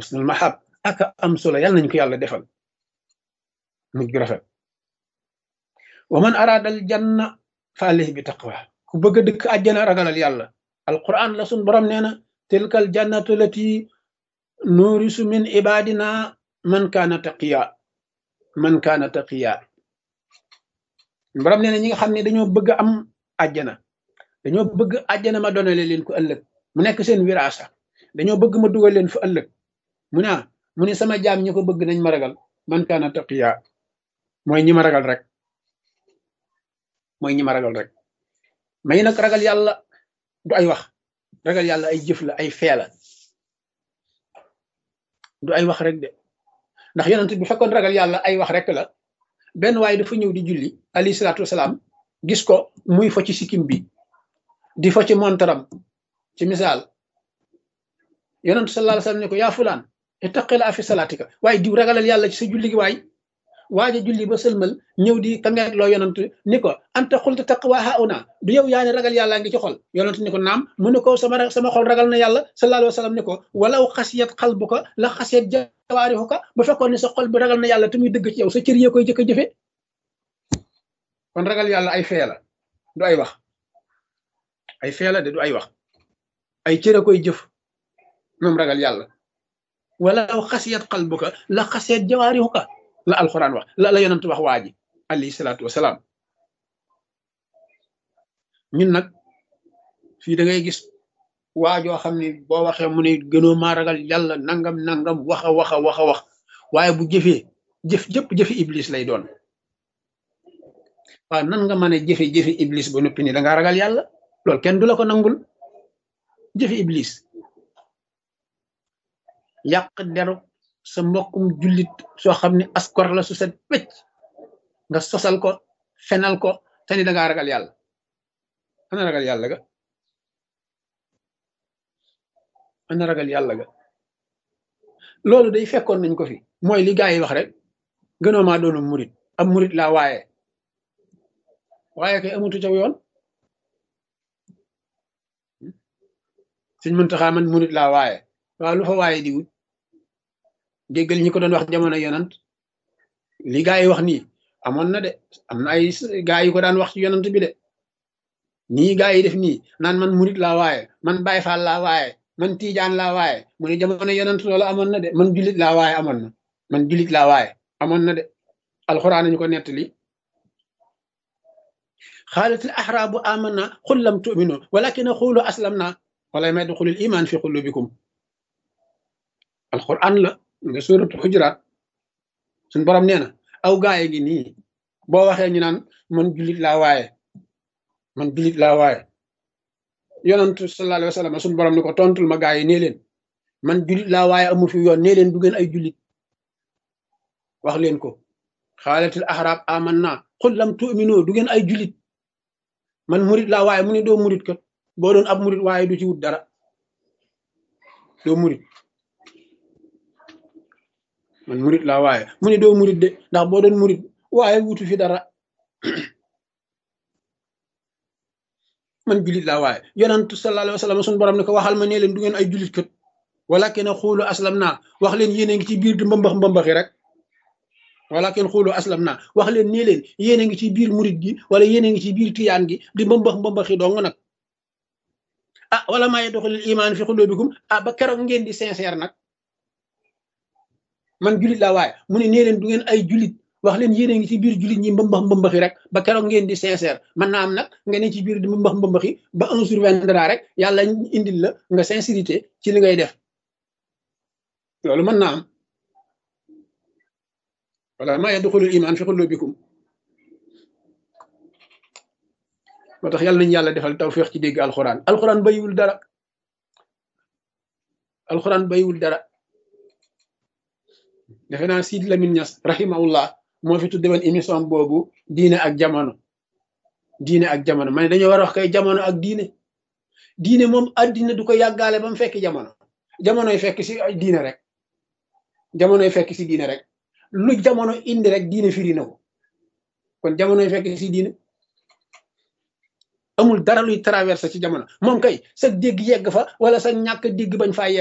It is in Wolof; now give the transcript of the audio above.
husnul mahab aka am solo yàlla nañ ko yàlla defal mujj gu rafet wa man araadal janna fa alayhi bi taqwa ku bëgg a dëkk àjjana ragalal yàlla alquran la sun borom nee na tilkal jannatu lati nuurisu min ibadina man kaana taqiya man kaana taqiya borom nee na ñi nga xam ne dañoo bëgg am àjjana dañoo bëgg àjjana ma donale leen ko ëllëg mu nekk seen wiraasa dañoo bëgg ma dugal leen fa ëllëg mu ne mu ne sama jaam ñi ko bëgg nañ ma ragal man kaana taqiya mooy ñi ma ragal rek mooy ñi ma ragal rek may nag ragal yàlla du ay wax ragal yàlla ay jëf la ay fee la du ay wax rek de ndax yonent bu fekkoon ragal yàlla ay wax rek la benn waaye dafa ñëw di julli alayhi salaatu wasalaam gis ko muy fo ci sikkim bi di fo ci montaram ci misaal yonent sallallahu alayhi wasallam ne ko yaa fulaan ittaqila fi salaatika waaye diw ragalal yàlla ci sa julli gi waay waaja julli ba sëlmal ñëw di kangeet loo yonent ni ko anta xulta taqwa hauna du yow yaa ne ragal yàlla ngi ci xol yonent ni ko naam mu ne ko sama sama xol ragal na yàlla sallallahu alayhi wasallam ni ko walaw xasiyat qalbuka la xasiyat jawaarihuka bu fekkoon ne sa xol bi ragal na yàlla te muy dëgg ci yow sa cër yee koy jëkk a jëfe kon ragal yàlla ay fee la du ay wax ay fee la de du ay wax ay cër a koy jëf moom ragal yàlla walaw xasiyat qalbuka la xasiyat jawaarihuka la alxuraan wax la la yonent wax waa ji alayhi salaatu wasalaam ñun nag fii da ngay gis waajoo xam ne boo waxee mu ne gënoo maa ragal yàlla nangam nangam wax a wax a wax a wax waaye bu jëfee jëf jëpp jëfi iblis lay doon waaw nan nga mën a jëfe jëfi iblis ba noppi ni da ngaa ragal yàlla loolu kenn du la ko nangul jëfi iblis yàq deru sa mbokkum jullit soo xam ne askor la su set wecc nga sosal ko fenal ko te ni da ngaa ragal yàlla ana ragal yàlla ga ana ragal yàlla ga loolu day fekkoon nañ ko fi mooy li gaa yi wax rek gënoo maa doonu murit am murit laa waaye waaye kay amutu caw yoon suñ Muntaxa man murit laa waaye waaw lu fa waaye di wut déggal ñi ko doon wax jamono yonant li gaa yi wax nii amoon na de am na ay gaa yu ko daan wax ci yonant bi de nii gaa yi def nii naan man murit laa waaye man Baay Faal laa waaye man Tiijaan laa waaye mu ne jamono yonant loolu amoon na de man julit laa waaye amoon na man julit laa waaye amoon na de alxuraan nañu ko nettali xaalat al axraabu amanna qul lam tuminu walakin qulu aslamna wala may duxulil iman fi qulubikum alxuraan la nga suuratu xujuraat suñ borom nee na aw gaaye gi nii boo waxee ñu naan man julit laa waaye man julit laa waaye yonantu sallallahu alayhi wa sallam suñ borom ni ko tontul ma gaa yi nee leen man julit laa waaye amu fi yoon nee leen du ngeen ay julit wax leen ko xaalatil ahraab amanna qul lam tu'minu du ngeen ay julit man murit laa waaye mu ne doo murit kat boo doon ab murit waaye du ci wut dara doo murit man murit laa waaye mu ne doo murit de ndax boo doon murit waaye wutu fi dara man julit laa waaye yonantu sallallahu alayhi wa sallam suñu borom ne ko waxal ma nee leen du ngeen ay julit kat walakin xuulu aslam naa wax leen yéen a ngi ci biir di mbambax mbambaxi rek walakin xuulu aslam naa wax leen nee leen yéen a ngi ci biir murit gi wala yéen a ngi ci biir tiyaan gi di mbambax mbambaxi dong nag ah wala maa yadxulul imaan fi xulubikum ah ba keroog ngeen di sincère nag man julit laa waaye mu ne nee leen du ngeen ay julit wax leen yéen a ngi ci biir julit ñi mbambax mbambaxi rek ba keroog ngeen di sincère mën naa am nag nga ne ci biir di mbambax mbambaxi ba un sur vingt dara rek yàlla indil la nga sincérité ci li ngay def loolu mën naa am wala maa yadxulul imaan fi xulubikum moo tax yàlla nañu yàlla defal tawféex ci dégg alxuraan alxuraan bayiwul dara alxuraan bayiwul dara defe naa Sidi Lamine Niass rahimahullah moo fi tudde woon émission boobu diine ak jamono diine ak jamono ma ne dañoo war a wax kay jamono ak diine diine moom addina du ko yàggaale ba mu fekk jamono jamonoy fekk si diine rek jamonoy fekk si diine rek lu jamono indi rek diine firi na ko kon jamonoy fekk si diine amul dara luy traversé ci jamono moom kay sa dégg yegg fa wala sa ñàkk dégg bañ faa yegg